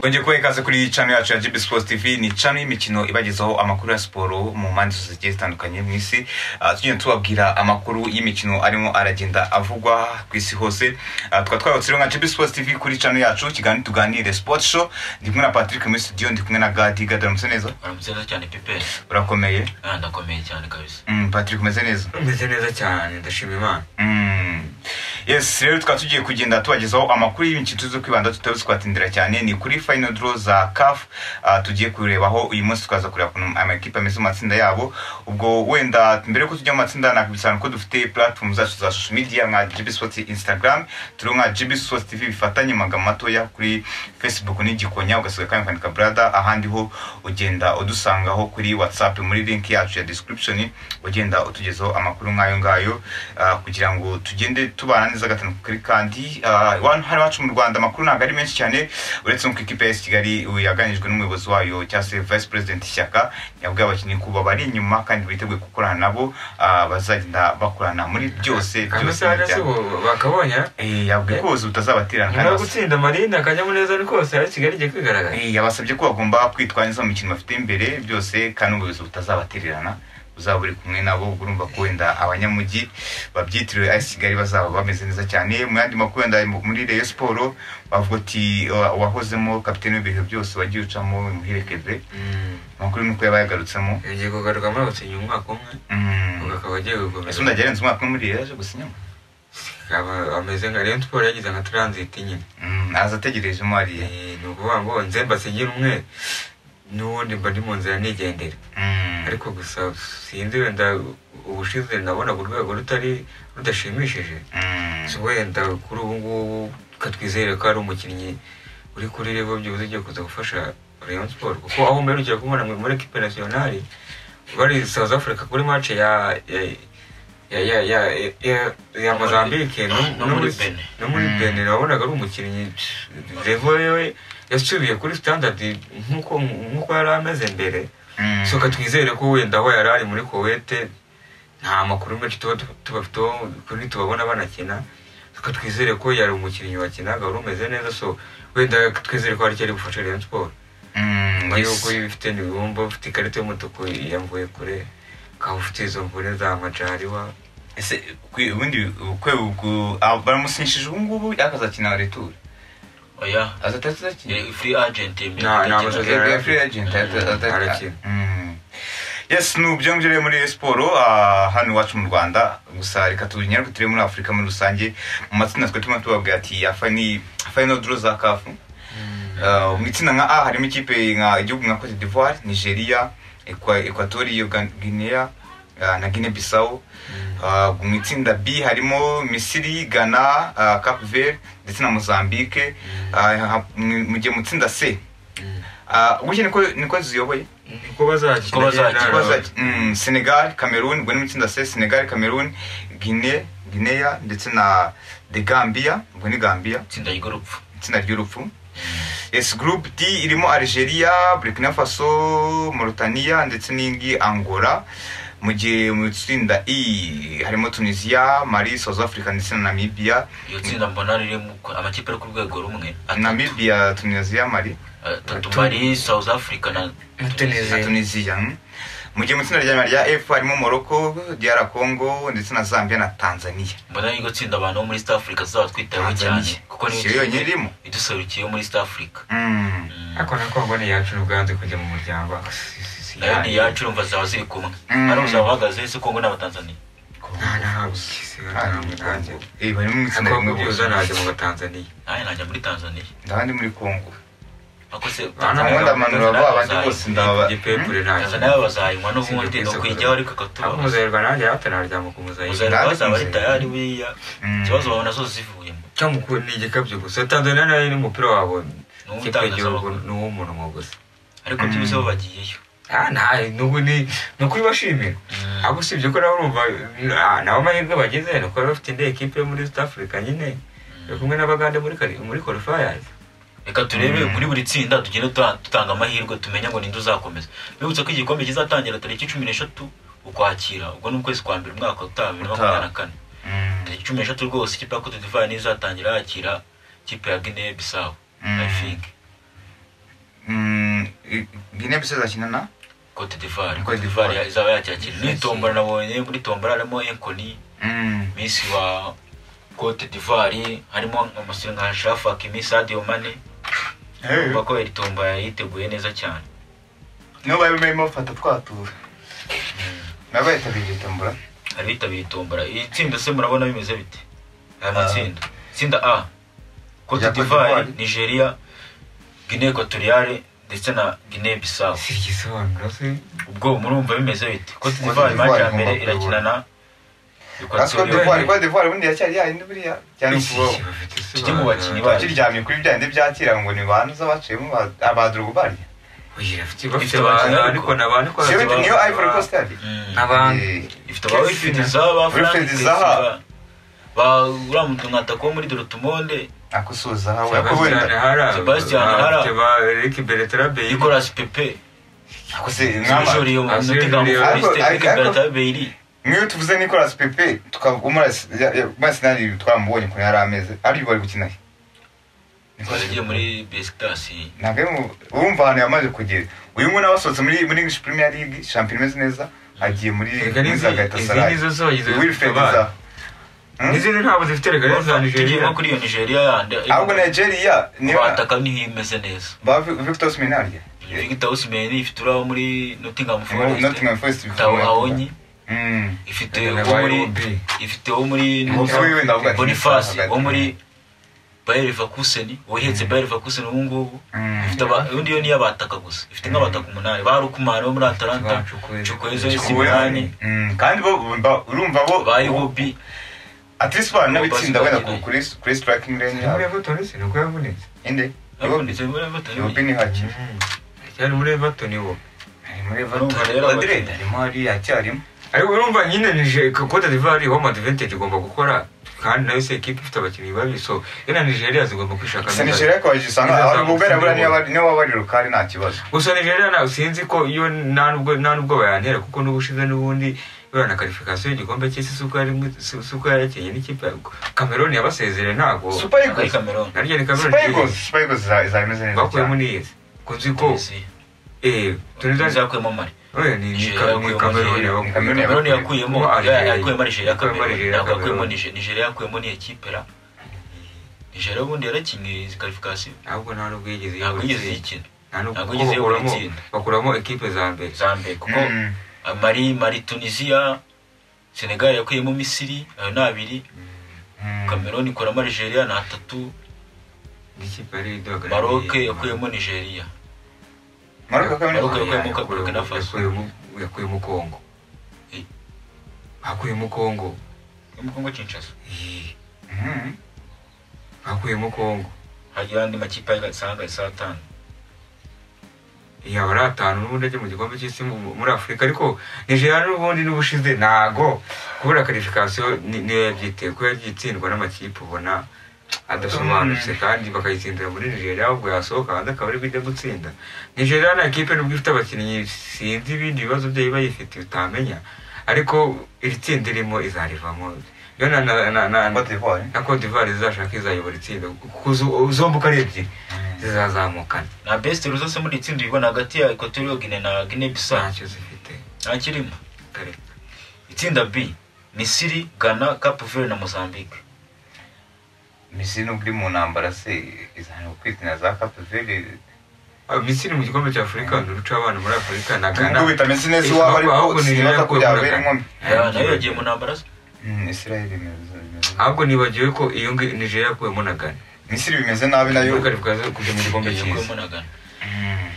wongeye kuba ikaze kuri channel yacu ya GB Sports TV ni channel y'imikino ibagezaho amakuru ya siporo mu mpande zose zigiye zitandukanye mu isi Ah, tugenda tubabwira amakuru y'imikino arimo aragenda avugwa ku isi hose Ah, tukaba twarutsiriwe nka GB Sports TV kuri channel yacu kiganiro tuganire Sports Show ndi kumwe na Patrick muri studio ndi kumwe na Gadi Gadi uramutse neza uramutse neza cyane pepe urakomeye Ah, ndakomeye cyane kabisa Mm, Patrick umeze neza umeze neza cyane ndashima imana Mm. yes rero tukaba tugiye kugenda tubagezaho amakuru y'imikino tuzi kwibanda tutabuze kuhatindira cyane ni kuri final draw za caf uh, tugiye kurebaho uyu munsi tukaza kureba ukuntu amakipe ameze mu matsinda yabo ubwo wenda mbere yuko tujya mu matsinda nakubisana ko dufite platform zacu za social media nka gb sports instagram turiho nka gb sports tv bifatanye mu magambo matoya kuri facebook n'igikonya ugasiga kanya ukandika brada ahandi ho ugenda udusangaho kuri whatsapp muri link yacu ya description ugenda utugezaho amakuru nk'ayo ngayo ah, kugira ngo tugende tubana neza gatanu kuri kandi ah, iwanyu hano iwacu mu rwanda amakuru ntabwo ari menshi cyane uretse no ku ikipe ya AS kigali ubu yaganijwe n'umuyobozi wayo cyangwa se vice president ishyaka yabwiye abakinnyi ko bari inyuma kandi biteguye gukorana nabo ah, bazagenda bakorana muri byose byose amasaha yose bakabonye Eh, yabwiye ko ubuyobozi butazabaterana nyuma yo basa- gutsinda amarinda akanyamuneza ni kose ari kigali igiye kwigaragaza Eh, yabasabye ko bagomba kwitwara neza mu mikino bafite imbere byose kandi ubuyobozi butazabatererana uzaba uri kumwe nabo ubwo urumva ko wenda abanyamujyi babyitiriwe ayisi kigali bazaba bameze neza cyane mu yandi makuru wenda mu- muri reyo siporo bavuga ati "Wa- uwahozemo kapitene w'ibihe byose wagiye ucamo muherekeze Mm. amakuru ni uko yabaye agarutsemo ugiye kugaruka muri gusinya umwaka umwe ubwo akaba agiye gukomeza ese undi yarenze umwaka umwe muri reyo yaje gusinyamo akaba ameze nka rayon sport yagize nka transit nyine Mm, aza ategerejemo ariye Eh, ni ukuvuga ngo nze mbasigira umwe n'ubundi mba ndi mu nzira nigendera Mm. ariko gusa sinzi wenda ubushize nabona ku rwego rutari rudashimishije Mm. So, wenda kuri ubu ngubu katwizere ko ari umukinnyi uri kuri revo byibuze ugiye kuza gufasha Rayon Sport kuko aho mperukira kumubona mu- muri ekipe nasiyonari bari South Africa kuri match ya ya- ya ya ya ya- ya Mozambique no No no muri muri Benin. no muri Mm. Benin wabonaga ari umukinnyi revo yewe yasubiye kuri standard nkuko nkuko yari ameze mbere Mm. soka twizere ko wenda aho yari ari muri kuwete nta makuru menshi tuba tubafiteho kuri tubabona banakina soka twizere ko yari umukinnyi wakinaga wari umeze neza so wenda twizere ko hari icyo ari bufashe Rayon Sport Mm, nyuma yes. y'uko ibifite ntibumva ufite ikarita y'umutuku yamvuye kure ukaba ufite izo mvune za majariwa ese kwe- ubundi kwe ubwo abo baramusinyishije ubu ngubu ariko azakina retur oya azatazakina Eh, free agent mbere Nta- nta tutakina. masezerano. Eh, free agent, ata- Mm, ata- arakina. Mm. yes ni ibyo ngibyo rero muri Rayon siporo ah, hano iwacu mu rwanda gusa reka tunyarwe turebe muri afurika muri rusange mu matsinda twe turimo tubabwira ati ya fani final draw za kafu Ah, mu itsinda nka a harimo ikipe nka igihugu nka cote d'ivoire nigeria Equa- equatorio Gan- guinea ah, na guinea bissau Ah, mu itsinda b harimo misiri ghana ah, cape verde ndetse na mozambique Ah, ha- mu mu gihe mu itsinda c ah, gutya niko niko ziyoboye niko bazakina Niko bazakina. rero. Niko baza- Mm, senegal cameroon ubwo ni mu itsinda c senegal cameroon guinea guinea ndetse na de gambia ubwo ni gambia itsinda ry'urupfu itsinda ry'urupfu yes group d irimo algeria burkina faso mauritania ndetse n'indi angola mu gihe mu itsinda e harimo tunisia mali south africa ndetse na namibia iyo tsinda mbona ririmo ko- amakipe ari ku rwego rumwe atatu. namibia tunisia mali atatu Atatu. mari south africa na Na na Tunisia. tunisia mm. mu gihe mu itsinda rya nyuma rya f harimo morocco dr congo ndetse na zambia na tanzania mbona iryo tsinda abantu bo muri east africa tuzaba twitayeho cyane Tanzania. kuko Si yo niyo yonyine irimo. tsinda iduserukiye muri east africa Mm. Mm. ariko na Congo ni iyacu n'Ubwanza kujya mu muryango ah, si- si- si- nayo ni iyacu urumva zaba ziri kumwe Mm. ari uzaba bahagaze ese kongo n'abatanzaniya nta nta si- Ah, nta- nta- eh, barimo mu itsinda Congo rimwe byibuze bose. najya mu Tanzania nawe najya muri tanzaniya ndabandi muri congo akoze Abandi amanura vuba, abandi bose ndababa- igipepure ntacyo tanzaniya bazahinywa n'ubundi Sinzi ni kwiza ukwijyaho ariko abo akatubaho muzahirwa nanjye hatanaryama ku muzahirwa muzahirwa Ndabona bazaba ari muzahirwa. tayari buriya Mm. ikibazo babona zose zivuyemo cyangwa uku ni igikabyo gusa tanzania nayo n'umupira wabo ikipe y'igihugu uw'itangazamakuru. ni uw'umuntu gusa ariko byibuze bo bagiyeyo ah ntayo n'ubu ni ni ukubibashimira ahubwo usibye ko nabo urumva ah, nabo amahirwe bageze ni uko baba bafite indi ekipe yo muri east africa nyine bari kumwe n'abagande muri kari- muri qualifiers reka turebe Mm. muri buri tsinda tugende tuta- dutanga amahirwe tumenye ngo ninde uzakomeza bibutse ko igikombe kizatangira tariki cumi n'eshatu ukwakira ubwo ni ukwezi kwa mbere umwaka utaha bibiri na makumyabiri na kane Mm. tariki cumi n'eshatu rwose ikipe ya cote d'ivoire niyo izatangira yakira ikipe ya guinee bisawu Mm. i think guinea bisoza akina na cote d'ivoire Cote cote d'Ivoire. d'ivoire izaba yakiyakira n'itombora nabonye muri tombora harimo enkoni Mm. misi wa cote d'ivoire harimo umusore nka shafaki misi adiyo mane urumva ko iri tomba yiteguye neza cyane niyo bari barimo bafata twatura nabo yitabiriye tombora hari bitabiriye tombora iri tsinda se murabona bimeze bite aya matsinda itsinda a cote Cote d'ivoire d'Ivoire. nigeria guinee equatoriale ndetse na guinee bissau si igisobanuro se ubwo murumva bimeze bite cote Cote d'ivoire d'Ivoire imajya mbere igomba irakina na ariko equatoriale divuwari kwa divuwari ubundi yacyari yayindi buriya cyane ukubaho Iki bafite tujye mu bakinnyi isobanuro. bacu bakiryamye kuri bya bindi byakira ngo ni banza baciyemo ba- abadurugu barya Oya, bafite bafite Ifite abantu abakinnyi ariko ni abantu siyo bindi niyo ivory coast yari Mm. Naba- Abantu. Eh, ifite abawifiti zaba Wilfried Zaha. uriya muntu nkataka wo muri dorotumonde ako suza hawe ako Sebastian wenda Hara Sebastian ba- Hara. bafite ba Eric Beretrabe nicolas pepe ako se nkama ujuriye umuntu Azuri Juriyo. Ariko- ariko- utigamuberetaberi nk'iyo tuvuze nicolas pepe tukamumasinari twamubonye ukuntu yari ameze ari bari gukina he Nicolas yagiye Pepe. muri besikitasi ntabwo ari mu- urumva ahantu yamaze kugera uyu nguyu nawe asohotse muri muri english premier league shampiyona imeze neza agiye muri Erega n'izi- zagahita izi sarayi nizo zagize wilfred abana. zaha Hmm? n'izindi ntabwo zifite regare tugiye za Nigeria nko kuri iyo nigeria yandi ahubwo nigeria niba bataka niho imeze neza ba Vi- victor siminari vigita osimeni ifite uriya wo muri notingamu Nottingham Forest, ifite uwo muri- tawahonyi Mm. ifite Nottingham uwo muri YOB. ifite uwo muri Uwo wiwe ndavuga ati- bonifasi hagati. wo muri bayer leverkusen uhetse bayer leverkusen ubu ngubu Mm. ifite aba- ubundi yo niyo abataka gusa ifite nk'abataka umunani ba rukumari bo muri atalanta Ba Chukwueze. chukweze Chukwueze. simani Mm, kandi bo ba- urumva bo ba iwobi atlisi bana bo n'abitsinda wenda ku- bazi- kuri kuri striking range Muri yabo Everton se niko yavunitse inde abunditse muri everton yobi ni haki cyane muri Everton iwo ari muri Urumva rero Madrid abakinnyi. arimo hariya acyarimo ariko urumva nyine nije Cote d'Ivoire home advantage igomba gukora kandi nayo se equipe ifite abakinnyi babi so yena Nigeria zigomba kwishaka gusa nigeria ariko wagisanga Izazamutse ari ubwera niyo niyo bari- niyo baba bari rukari nta kibazo gusa Nigeria nawe sinzi ko iyo nta nubwo nta nubwo bayantera kuko n'ubushize n'ubundi buriya na karifikasiyo y'igikombe cy'isi si uko yari mwi- si- si uko yari yakinnye n'ikipe ya Cameroon yabasezereye ntabwo super eagles kameroni naryo ni Cameroon super eagles super eagles iza- izaba imeze neza bakuyemo cyane n'iyizi ko nzi ko eee tunizani zakuyemo mari oya ni ni Nigeria Cameroon yakuyemo Cameroon Nigeria. yabakuye. Cameroon kameroni Cameroon yakuyemo Kuba Algeria. yakuyemo nigeria Yakuyemo Algeria, kameroni yakuyemo Cameroon. nigeria yakuyemo n'iyekipera nigeria ubundi yarakinnye izi karifikasiyo ntabwo nta nubwo yigeze ntabwo yigeze yibutsa. yikina Nta nubwo ntabwo kuko yigeze yibura bakuramo- itsinda. bakuramo ekipe za mbere zambere kuko Mm. mari mari tunisiya senegali yakuyemo misiri ayo ni abiri Mm. kameroni ikuramo nigeria ni atatu n'ikipe yari iduhagarariye maroc yakuyemo nigeria Maroc yakuyemo Maroc Nigeria. yakuyemo Ka- Burkina Faso. Yakuyemo- yakuyemo kongo Eh. bakuyemo kongo yo mu kongo kinshasa Eh, Mm. bakuyemo kongo hagira andi makipe agasanga saa tanu yaba ari atanu n'ubundi ajya mu gikombe cy'isi mu- muri afurika ariko nigeria n'ubundi n'ubushize ntago kubura karifikasiyo ni- niyo yabyiteye ko yabyitsindwa n'amakipe ubona adasobanutse kandi bakayitsindira muri nigeria ahubwo yasohoka hanze akaba ari bujya gutsinda nigeria nta kipe nubwo ifite abakinnyi sinzi ibindi bibazo byayo iba yifite utamenya ariko iri tsinda irimo izarivamo yo na na na na Cote d'Ivoire. na Cote d'Ivoire izashaka izayobora itsinda kuko zo- zombi uko ari ebyiri zizazamukana na best ruzose muri iri tsinda ibona hagati ya equatorial guinea na guinea bissau ntacyo zifite nta kirimo kare itsinda b misiri ghana cape verde na mozambique misiri nubwo iri mu ntambara se izanira kwitina za cape verde Ah, Misiri mu gikombe cya Afurika ni uruca abana muri Afurika na Ghana. nubwo bita misiri neza iwabo ariko Ahubwo ni sinibaza Nigeria ko yakuye muri byabera Ghana. inkomyi Ghana nayo yagiye mu ntambara se Mm, israel imeze imeze Ahubwo nibagiwe ko iyo ngi- Nigeria yakuyemo na Ghana. misiri bimeze nabi nayo Muri karifukazi kujya mu gikombe yakuyemo cy'isi. na ghana Mm.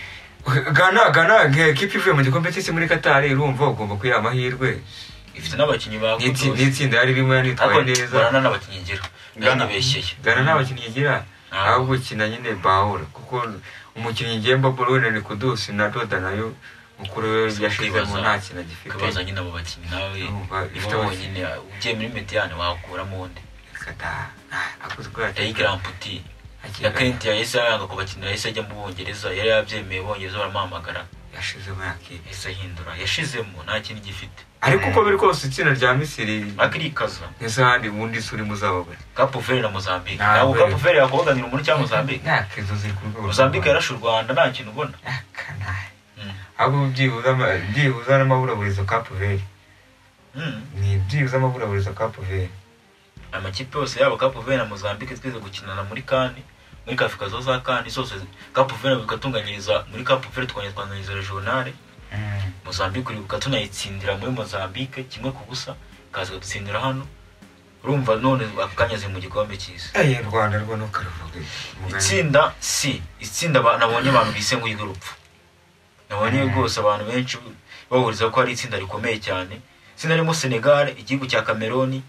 Ghana, Ghana, nka ekipa ivuye mu gikombe cy'isi muri Qatar urumva ugomba kuyiha amahirwe. ifite n'abakinnyi Ni itsi- bakudoze ni itsinda yari irimo yanitwaye neza. burana n'abakinnyi igira Ghana. yanibeshyeye Ghana nta bakinnyi igira. Ntabwo. Ahubwo ukina nyine Bahora kuko umukinnyi ngemba Bolo na Nikudusi na Doda nayo mukuru we yashizemo nta kintu kwibaza agifite. nyine abo bakinnyi nawe Urumva, ifite nibo bonyine ugiye muri mediyane wakuramo undi Qatar. Ah, akoze ubwo yateye tayigiramputi akina ya Ghana. kenti yahise yanga kubakinira yahise ajya mu bwongereza yari yabyemeye bwongereza baramuhamagara yashizemo yakipe yahise ahindura yashizemo nta kindi gifite ariko uko biri kose itsinda rya misiri akirikaza ese ahandi ubundi si urimo uzababura kapuveri na mozambique ntabwo Ntabwo. kapuveri yakubaganira umuntu cyangwa mozambique nta kezo ziri ku rwego mozambique yarashe u rwanda nta kintu ubona Aka nta ahubwo byibuze ama- byibuze n'amaburaburizo kapuveri Mm. ni byibuze amaburaburizo kapuveri amakipe yose yaba kapu veni na mozambique twize gukinana muri kani muri afurika zo za kani zose kapu veni bigatunganyiriza muri kapu veni tukongera twanganyiriza regionale mozambique uribuka tunayitsindira muri mozambique kimwe ku busa ikaza gutsindira hano urumva none akanyuze mu gikombe cy'isi ayi rwanda rwo ntukaruvuge mugani. itsinda si itsinda ba- nabonye abantu bise ngo iry'urupfu nabonye rwose abantu benshi bahuriza ko ari itsinda rikomeye cyane itsinda ririmo senegal igihugu cya cameroon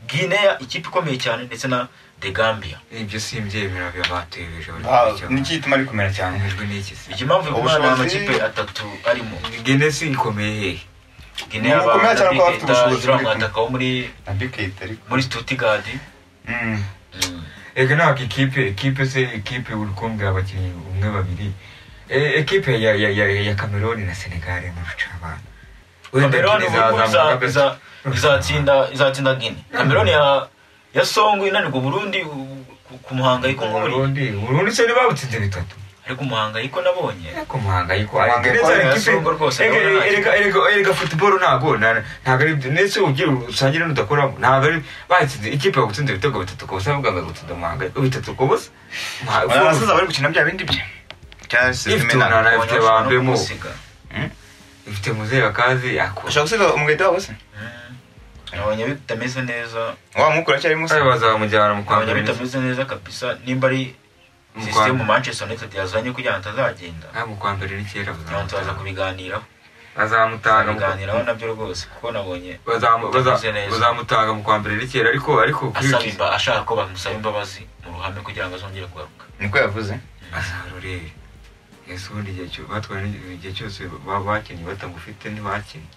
guinea ikipe ikomeye cyane ndetse na the gambia ibyo simbyemera bibatebeje bari niki gituma rikomera cyane ijwi n'iki se iki mpamvu imana Ubushobozi- amakipe atatu arimo genesi ikomeye hehe guinea Ni ubukomeye cyane ko bafite ubushobozi iriya bw'ituma. mwataka wo muri na bikayita ariko muri stuttgart Mm. Mm. ega ntabwo ikipe ekipe se ekipe uri kumbwira abakinnyi umwe babiri E- ekipe ya ya ya ya kameroni na senegali muruca abantu Cameroon ubu iza- iza- izatsinda izatsinda guinea cameroon ya ya songo inanirwa uburundi u- ku- ku muhangayiko nk'uburi uburundi uburundi se ntibabutsinze bitatu ariko umuhangayiko nabonye ariko muhangayiko ariko Muhangayiko neza ya ikipe Songo rwose, ega- ndabona ntacyo. erega erega erega futuboro ntabwo na- ntabwo ari ndetse ugira usangira n'udakoramo ntabwo ari bayitsinze ikipe yagutsinze ibitego bitatu ku busa bavuga ngo gutsinda muhangayiko bitatu ku busa Muha- abasaza bari gukina bya bindi bye cyangwa se Ifite imena umunara. Nabonye Abafite bashobora abantu no mu- kumusiga. ifite muzehe wakazi yakora ushaka gusiga umugahita wabo se Mm. nabonye bitameze neza wa mukuru aracyarimo se Kare bazamujyana mu nabonye kwambara bitameze neza kabisa nimba ari Mu sisitemu Rwanda. manchester united yazanye kugira ngo atazagenda nta mu kwambara ni kera ntabwo tubaza kubiganiraho bazamutanga mu- kubiganiraho nabyo rwose kuko nabonye bazamu- baza- Bitameze neza. bazamutanga mu kwambara ni kera ariko ariko kuri asaba imba- ashaka ko bamusaba imbabazi mu ruhame kugira ngo azongere kugaruka niko yavuze azarorere ese ubundi igihe cyo- batwaye ni- igihe cyose ba- bakinnye batagufite ntibakinnye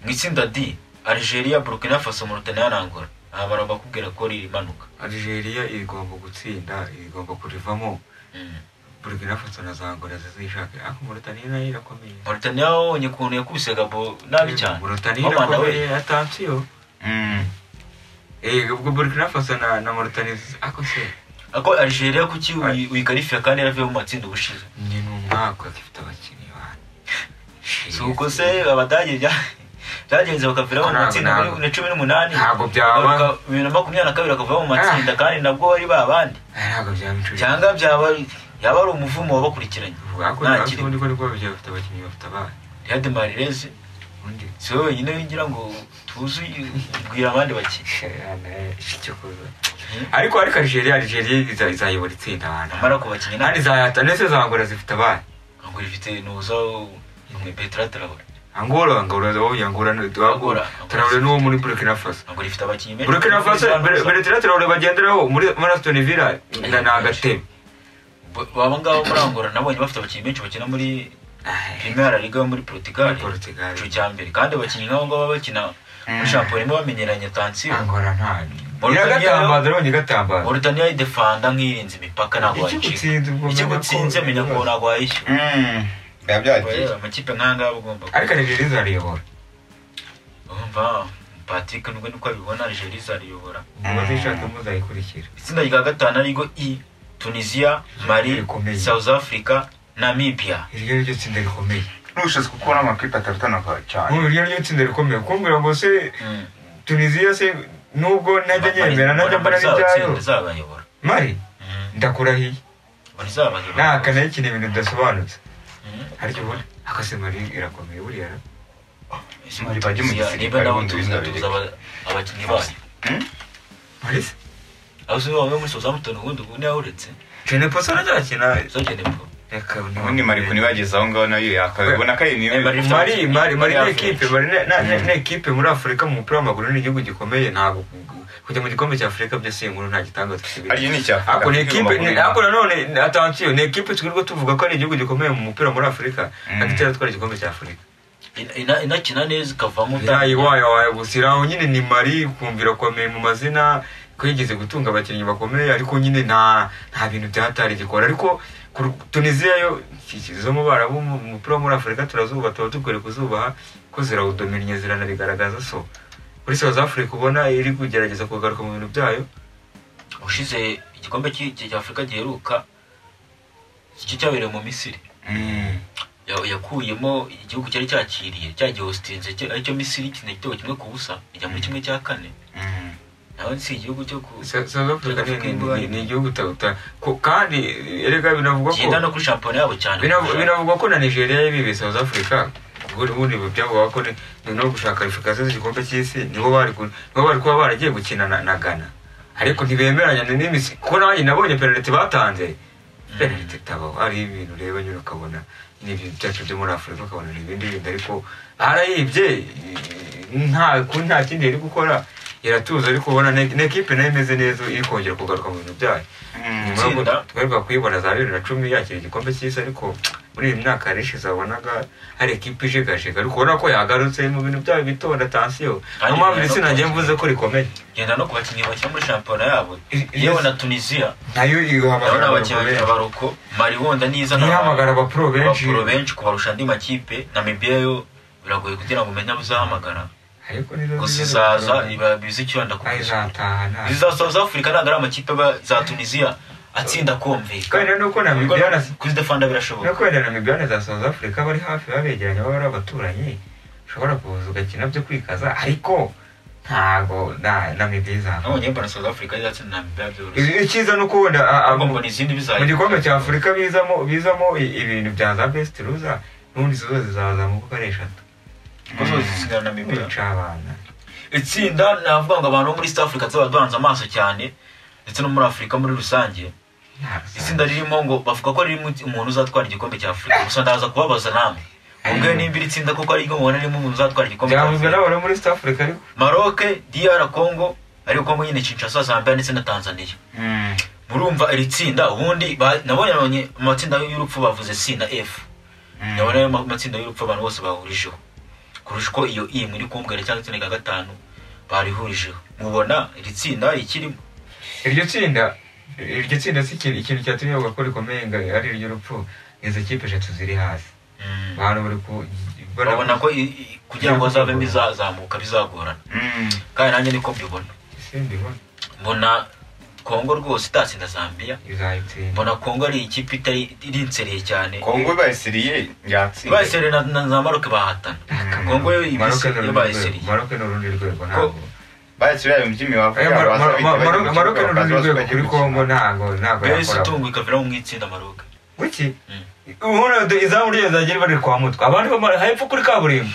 mu itsinda d algeria burkina faso mauritania na angola aha bara bakubwira ko riri imanuka algeria igomba gutsinda igomba kurivamo Mm. burkina faso na zangora zizishake ariko murutaniya nayo irakomeye mauritania wabonye ukuntu yakubise gabo nabi cyane murutaniya Wabana we. irakomeye atansiyo Mm. Eh, ubwo burkina faso na na murutaniya ako se ako algeria kuki uyi- uyigarifira kandi yaravuye mu matsinda ubushize ni ni umwaka zifite abakinnyi bane si uko se abadage bya- byagenze bakaviraho mu Ntabwo, matsinda muri- ntabwo. na cumi n'umunani Ntabwo byaba. bagaruka bibiri na makumyabiri na kabiri bakaviraho mu matsinda kandi nabwo bari babandi Eh, ntabwo byaba inshuro cyangwa byaba ari- yaba ari umuvumo wabakurikiranye nta hakurya kirimo ubundi ko nibwo bafite abakinnyi bafite abana rihade marirezi ubundi si we wenyine winjira ngo tuzi bwira abandi bakiri ariko ariko algeria algeria iza- izayobora itsinda abantu amara ku bakinnyi kandi ntabwo zayata ndetse zangora zifite abana rifite nuza petra traore angola angola oya angola ni- Angola, traore n'uwo muri burkina faso ntabwo rifite abakinnyi benshi burkina faso Buri- buri- beretira traore bagenderaho muri muri aston villa na na agatebe baba ngabo muri angola nabonye bafite abakinnyi benshi bakina muri primera liga yo muri portugal Portugal. ico cya mbere kandi abakinnyi nk'abo ngabo baba bakina muri Mm. shampiyona imwe bamenyeranye tansiyo angola nta Mauritania- iragatambara urabona igatambaza mauritania idefanda nk'irinze imipaka ntabwo Icyo gutsinze ubwo wayicika icyo menya ko- gutsinze menya ko ntabwo wayishyura Mm. biba byagiye Oya, amakipe nk'aya ngaya agomba ariko algeria izariyobora urumva patrick nubwo niko abibona algeria izariyobora muzishake muzayikurikira itsinda rya gatanu ariryo i tunisia mali Rikomeye. south africa namibia iryo ni ryo tsinda rikomeye n'ubushobozi kuko n'amakipe atarutana cyane Urumva iryo ni ryo tsinda rikomeye kumbwira ngo se tunisiya se nubwo najya nyemera najya mbona n'ibyayo ntizabayobora mari ndakurahiye ntizabayobora ntakanayikina ibintu bidasobanutse ariko ubundi akase mari irakomeye buriya na Mali bajye mu gisirikare niba nabo ubundi tuzi bizabireka. tuzi aba- abakinnyi bayo Mm? mari se aho uzi bamwe muri southampton ubundi ubu niho uretse jene poso aracyakina sogene po reka ubundi mari kunibageza aho ngaho nayo yakabibona ko ari niyo Eh, Mali- mari mari mari Mali ni ekipe mari na- na- na- ni ekipe muri afurika mu mupira w'amaguru ni igihugu gikomeye ntabwo kujya mu gikombe cya afurika byo si inkuru nta gitangaza kibiri ariyo ni icyaha ariko ni ekipe ni- ariko nanone atansiyo ni ekipe twirirwa tuvuga ko ari igihugu gikomeye mu mupira muri afurika Mm. ariko itari twari igikombe cya afurika Ina- ina- inakina neza ikavamo Irayi wayo wayo gusa iraho nyine ni Mari kumva irakomeye mu mazina ko yigeze gutunga abakinnyi bakomeye ariko nyine nta nta bintu byahatari gikora ariko ku Ru- Tunisia yo iki- zo mu bara umupira wo muri Afurika turazuba tuba dukwiye kuzubaha ko zirawudominye ziranabigaragaza so kuri South Africa ubona iri kugerageza kugaruka mu bintu byayo ushize igikombe cy'i- cy'afurika giheruka icyo cyabereye mu misiri ya- yakuyemo igihugu cyari cyakiriye cyagiye hositinze cyo- aricyo misiri ikina igitego kimwe ku busa ijya muri kimwe cya kane Mm. naho si igihugu cyo ku Sa- South Africa ni- ni- Africa ni- ni igihugu utabuta kandi erega binavugwa ko kigenda no kuri shampiyona yabo cyane Binavu- kurusha- binavugwa ko na nigeria yabibiye south africa ubundi ubundi byavuga ko ni ni no gushaka qualification z'igikombe cy'isi nibo bari ku- nibo bari kuba baragiye gukina na, na ghana ariko ntibemeranya na n'imisi kuko nanjye nabonye penaliti batanze penaliti itabaho ari ibintu ureba nyine ukabona n'ibyo byacu byo muri afurika ukabona ni ibindi bintu ariko arayibye nta ku- nta kindi yari gukora iratuza ariko ubona na- na ekipe nayo imeze neza iri kongera kugaruka mu bintu byayo Mm. nyuma yo Itsinda. twebwe kuyibona za bibiri na cumi yakira igikombe cy'isi ariko muri iyi myaka hari ishize wabonaga hari ekipa ijegajega ariko ubona ko yagarutse mu bintu byayo bitonda tansiyo niyo Kandi mpamvu biba iri tsinda ngiye yakoze. mvuze ko rikomeye genda no ku bakinnyi bakina muri shampiyona yabo I- i- yewe na tunisiya nayo naho ni ihamagara abakinnyi abakomeye abaroko mari wenda niza Ntihamagara abapro benshi. abapro benshi kubarusha andi makipe namibiya yo biragoye kugira ngo umenye abo uzahamagara ariko nizo gusa nizo izaza zikomeye. iba bizi icyonda ku Aho izataha nta iza south africa ntabwo ari amakipe aba za tunisiya atsinda kandi kumvikana rero nuko namibiya na kuri defanda no birashoboka kubera namibiya na za south africa bari hafi babegeranye baba ari abaturanyi ushobora kuza ugakina byo kwikaza ariko ntago na namibiya izava nabonye mbona south africa izatsinda namibiya byoroshye icyiza ni uko wenda a- a- ahubwo mbona izindi mu gikombe bizayikombe cya afurika bizamo bizamo i- ibintu bya za besiti ruza n'ubundi izo zose zizaza mu kuko ari eshatu kuko zose zitsinda namibiya bica abana itsinda navuga ngo abantu bo muri East Africa zaba duhanze amaso cyane ndetse no muri Afurika muri rusange itsinda ririmo ngo bavuga ko ririmo umuntu uzatwara igikombe cya Afurika gusa ndaza kubabaza namwe mubwire nimba iri tsinda kuko ariryo mubona ririmo umuntu uzatwara igikombe cya byavuzwe Afurika n'abantu muri south africa ariko Maroc DR Congo ariko Congo nyine Kinshasa Zambia ndetse na Tanzania Mm. murumva iri tsinda ubundi ba- nabonye nabonye amatsinda y'urupfu bavuze C na F Mm. nabona ayo ma- matsinda y'urupfu abantu bose bahurijeho kurusha uko iyo iyi muri kumbwira cyangwa itsinda rya gatanu barihurijeho mubona iri tsinda rikirimo iryo tsinda iryo tsinda si ikintu ikintu cyatumye bavuga ko rikomeye ngo ari iry'urupfu izo kipe eshatu ziri hasi abantu bari ku babona ko i- i- kugira ngo hazavemo ibizazamuka bizagorana Mm. kandi nanjye niko mbibona simbi bona mbona kongo rwose itatsinda zambia bizayitsinda mbona kongo ari ikipe itari irinsereye cyane kongo bayisiriye yatsinze bayiseriye na, na za maroke bahatana Mm. kongo yo Maroc ni ibise- yo urundi bayiseriye rwego Maroc ni urundi rwego ntabwo bayisiriye mu by'imibavu Eh, Mar- Mar- Mar- Maroc- Maroc ni urundi rwego kuri kongo ntabgo ntabwo mbese yakora itungo ikaviramo mu itsinda maroke Kuki? Ubundi izamu ryazagera bari kwa mutwe. Abandi bamara hepfo kuri kaburimbo.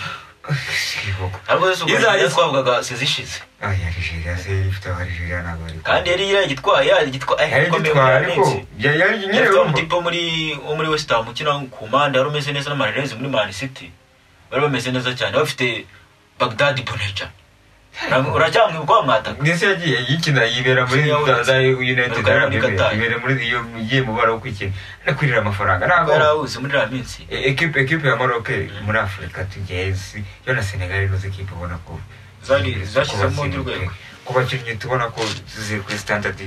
ariko zose ubwo Iza- Nigeria twavugaga sezishize Aya Nigeria se ifite abarigeria ntabwo bari. kandi yari yaragitwaye yaragitwaye yari gitwara ariko ya- yari nyine Yari urumva. umutipe wo muri wo muri West Ham ukina ku mpande wari umeze neza n'amarerezi muri Man City bari bameze neza cyane bafite Bagdad Bonecha Ura- uracyamwibuka kwa mwataka Ndetse yagiye yikina yibera muri Siniya za- za Muri United Qatar, Arab muri Emirates. Qatar. Yibera muri iyo igiye mu bara wo kwikina. Anakwirira amafaranga ntabwo. yarahuze muri iriya minsi E- Ekipe ekipe ya Maroc muri Afurika tugezi yo na Senegal nizo ekipe ubona ko Zari- zashyizemo kubatsinda undi rwego. ku bakinnyi tubona ko ziri kuri standard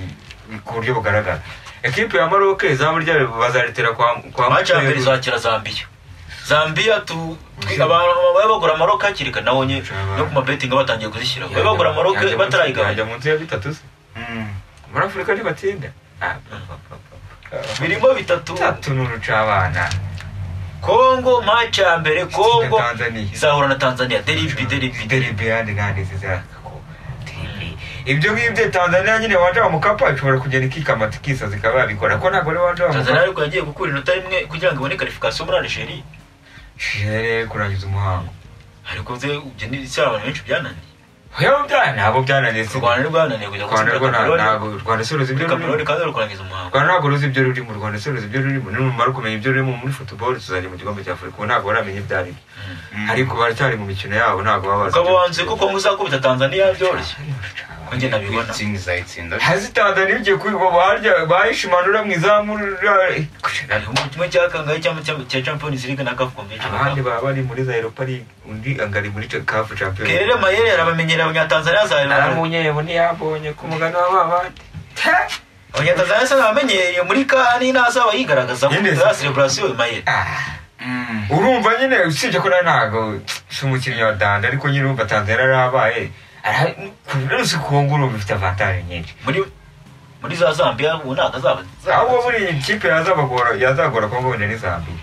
ku buryo bugaragara ekipe ya Maroc izamu ryayo bazaritera kwa kwa maci ya mbere Mutwe. izakira Zambia Zambia tu twi- abantu bari bagura Maroc hakiri kare nabonye no ku mabetinga batangiye kuzishyiraho bari bagura Maroc Yajya munsi- yajya batarayigabanya munsi ya bitatu se muri Afurika ntibatsinda Ah, pa, pa, pa, pa. birimo bitatu bitatu ni urucabana Kongo maci ya mbere Kongo Tanzania. izahura na Tanzania deribi deribi deribi deribi yandi kandi zizira ibyo ngibyo tanzania nyine wanja wa mukapa ishobora kugenda ikikamata ikisazi ikaba yabikora ko ntabwo ari wanja wa Tanzania mukapa ariko yagiye gukura inota rimwe kugira ngo ibone karifikasiyo muri Algeria Shere, kurangiza umuhango ariko ze ibyo ni icyo abantu benshi byananiye yewe byana nabo byananiye si u Rwanda nibwo yananiye kujya rwanda gutsinda rwo nta- ntabwo Kameruni u rwanda si ruzi ibyo muri Kameruni rurimo kandi bari kurangiza umuhango rwanda ntabwo ruzi ibyo rurimo u rwanda si ruzi ibyo rurimo numara kumenya ibyo rurimo muri football tuzajya mu gikombe cya afurika ubu ntabwo baramenya ibyo ari byo ariko baracyari mu mikino yabo ntabwo baba bazi ukaba wanze ko Kongo izakubita Tanzania byoroshye ko njye nabibona itsinda izayitsinda hazitanzaniye ugiye kubiba barya bahishimanura mu izamu ra- hariho kimwe cya kangahe cyangwa cya- cya Champions League na CAF Convention abandi baba bari muri za europa league undi angari muri kafu champion Kerere Mayere arabamenyera abanyatanzania azahera naramunyebo ntiyabonye ku mugani w'ababandi abanyatanzania se nabamenyereye muri kani ntazaba yigaragaza Nyine muri se. ya celebration Mayere Ah, urumva nyine usibye ko nawe ntabwo si umukinnyi wa danda ariko nyine urumva tanzania yarabaye Ara- ku buryo kongo urumva ifite avantage nyinshi muri muri za Zambia ubu ntabwo azaba abo muri iyi kipe yazabagora yazagora kongo wenda ni zambia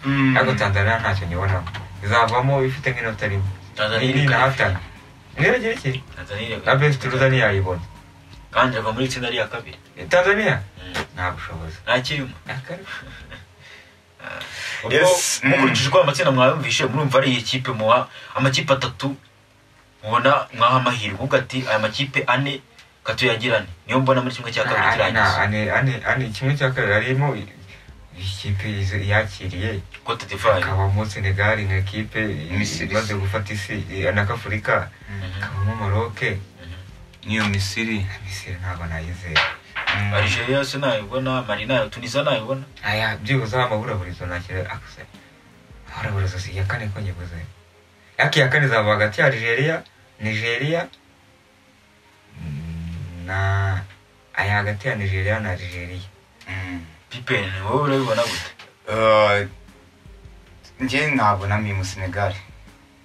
Mm. ariko tanzania ntacyo nyibonamo izavamo ifite nk'inota rimwe Tanzania iyi ni ireka inahatana ngeragere iki tanzaniya na besi turuza ntiyayibona kandi ava muri itsinda rya kabiri tanzania Mm. nta bushobozi ntakirimo Akarusho. Ubwo, Yes, mm. mukurikije uko amatsinda mwayumvishe murumva ari iyi kipe muha amakipe atatu mubona mwaha amahirwe ubwo ati aya makipe ane katuyagirane niyo mbona muri kimwe cya kabiri Ane- kirangiza ane- ane- ane- kimwe cya kabiri harimo i- ikipe izo- yakiriye kote divayi hakabamo senegal nka ekipe i- Misiri. imaze gufata isi i- na afurika hakabamo maroke niyo misiri misiri ntabwo nayizera Mm. arigeria yose nayibona mari nayo tunisiya nayibona aya byibuze amaburaburizo nakira akuse amaburaburizo si iya kane ko nyibuze yaki iya kane izaba hagati ya nigeria nigeria mm, na aya hagati ya nigeria na nigeria Mm. pipeni wowe urabibona gute Uh, njye ntabonamo mu senegali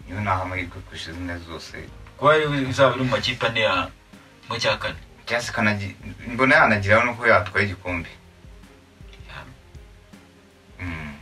niyo naha amahirwe kurusha izindi zose kuba ari- izaba iri mu makipe ane ya kimwe cya kane cyangwa se ikanagi- mbona yanageraho nuko yatwaye igikombe Mm.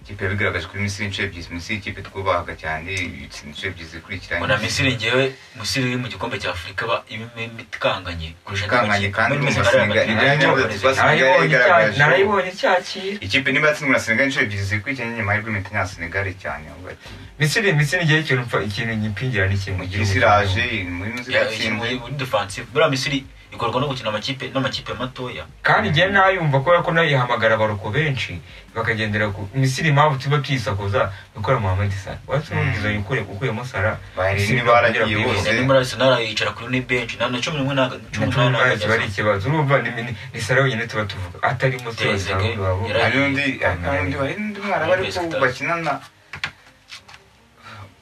ikipe yabigaragaje kuri misiri inshuro ebyiri misiri ikipe twubahaga cyane itsinda inshuro ebyiri zikurikiranye mbona misiri ngewe misiri iri mu gikombe cya afurika iba iba itikanganye kurusha andi Ikanganye makipe. kandi Muri mu Senegal Senegal- hagati ya ibyo Senegal nibyo Senegal. narayibonye yagaragaje- icya- narayibonye icyakira ikipe niba yatsindwe na senegali inshuro ebyiri zikurikiranye nyuma y'urwego ya senegali cyane ahubwo ati, misiri misiri ngewe ikintu mfa- ikintu nyipingira ni kimwe isi iraje muri misiri Ya- yatsinze muri- muri defensive buriya misiri ikorwa no gukina amakipe n'amakipe matoya kandi njye nayumva kubera ko nayihamagara abaroko benshi bakagendera ku misiri impamvu tuba twisakuza gukora muhammed sara watsi n'ubwiza Mm. yukure ukuyemo sara Bahari Misiri n'ibaragiye bakagera ku bose. bihumbi. Indi muri arsenal yicara kuri ni bench na na cumi n'umwe ntago cumi Nacumi n'umunani ntago n'umunani kiba ari ageze ikibazo urumva ni- ni ni sara wenyine tuba tuvuga atarimo tubaza Trezeguet abandi babo yari hari n'undi hari n'undi hari n'undi mwana bari Best ko stars. bakinana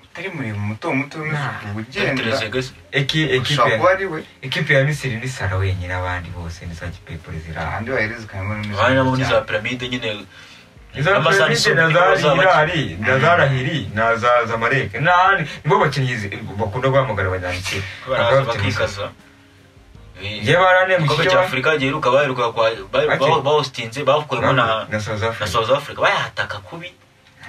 utari mureba muto muto Nah. ugenda Trezeguet se. Eki- ekipe ushobora kuba ari we ekipe ya misiri ni sara wenyine abandi bose ni za kipepure zirahandi ahandi wahereza ukamenya muri abandi nabo ni za cyane. piramide nyine izo Amasaha perezida na n'isuku nizo za bakina. hirari na za rahiri na za zamareke n'ahandi nibo bakinnyi zi- bakunda guhamagara abanyamisiri baraza bakikaza njye baranemba igikombe icyo cya afurika giheruka baheruka kwa Ake. bawustinze bawukuyemo na na south na africa south africa bayahataka kubi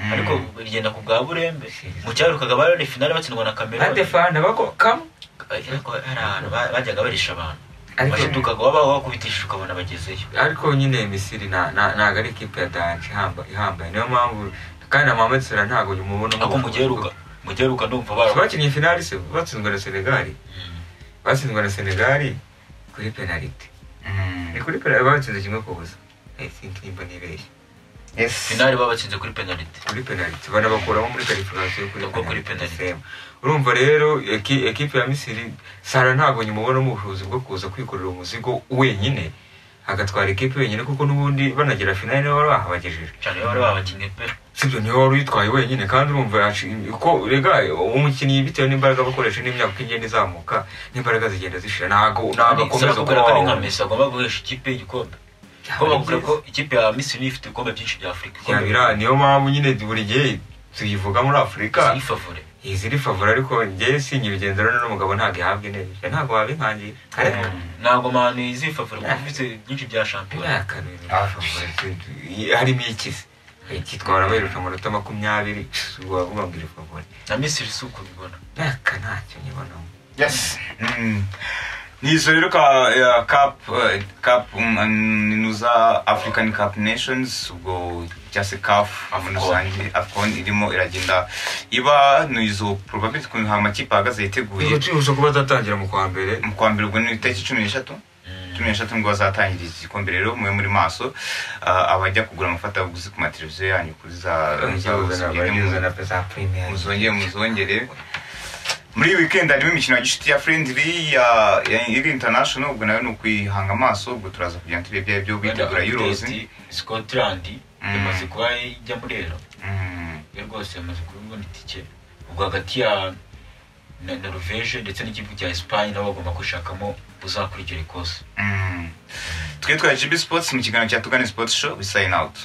Mm. ariko rigenda ku bwa burembe Serious. mu cyaherukaga bari finale batsindwa na ande cameroon fana bako kamu ariko hari ahantu ba- bajyaga barisha abantu Ariko- bashidukaga wabaho bakubitisha ukabona bagezeyo ariko nyine misiri na- na- ntabwo ari ikipe ya danje ihamba- ihambaye niyo mpamvu kandi na mohamed salah ntabwo umubona ako mu giheruka mu giheruka ndumva bara bakinnye finali se batsinzwe na senegali batsinzwe na senegali kuri penaliti Mm. ni kuri penaliti batsinze kimwe ku busa i think nimba nibeshye Yes. finale babatsinze kuri penaliti kuri penaliti banabakuramo muri kalifikasiyo kuri Ubwo kuri penaliti penaliti. sema. urumva rero eki- ekipe ya misiri sara ntabwo nyimubonamo ubushobozi bwo kuza kwikorera umuzigo wenyine agatwara ekipe wenyine kuko n'ubundi banagera finali niwe wari wahabagejeje cyane iyo bari babakinnye pe sibyo niwe wari uyitwaye wenyine kandi urumva yaci- ko rega umukinnyi bitewe n'imbaraga bakoresha n'imyaka uko igenda izamuka n'imbaraga zigenda zishira ntabwo ntabwo saba akomeza kubwira kuba ko ari nka wabona. mesi agomba guhesha ikipe igikombe ko Byaba bakubwira ko byiza. ikipe ya misiri ifite ibikombe byinshi bya afurika Byaba bira- niyo mpamvu nyine buri gihe tuyivuga muri afurika ifavure iyi ziri favori ariko njyewe sinyibigenza rero n'umugabo ntabwo ihabwa intebe ntabwo wabihangiye ariko ntabwo mani izifavure kuko ifite byinshi bya shampiyona harimo ikizi kitwara baheruka amanota makumyabiri wavuga ngo iri favori na misiri si uko bibona aka ntacyo nyibonamo Yes. Mm. Ni izo rero ka ya, cup eh, cup mm, mm, nuza African Cup Nations ubwo cyase CAF muri rusange AFCON irimo iragenda iba ni izo probability ku amakipe ahagaze yiteguye tubasha kuba atatangira mu kwa mbere mu kwa mbere ubwo ni itariki cumi n'eshatu cumi n'eshatu nibwo bazatangira iki gikombe rero mube muri maso Ah, abajya kugura amafatabuguzi ku mateleviziyo yanyu kuri za za- Abagize na pesa premier muzongere muzongere muri weekend harimo imikino ya gishuti ya friendly ya ya iri international ubwo nayo ni ukwihanga amaso ubwo turaza kugenda tureba ibyayo byo bitegura euros sikotirandi Mm. imaze kuba ijya muri ero Mm, yo rwose yamaze kubona itike ubwo hagati ya na noruveje ndetse n'igihugu cya esipanye nabo bagomba gushakamo uzakurikira ikosa mm. twe twa gb sports mu kiganiro cya tugane sports show we sign out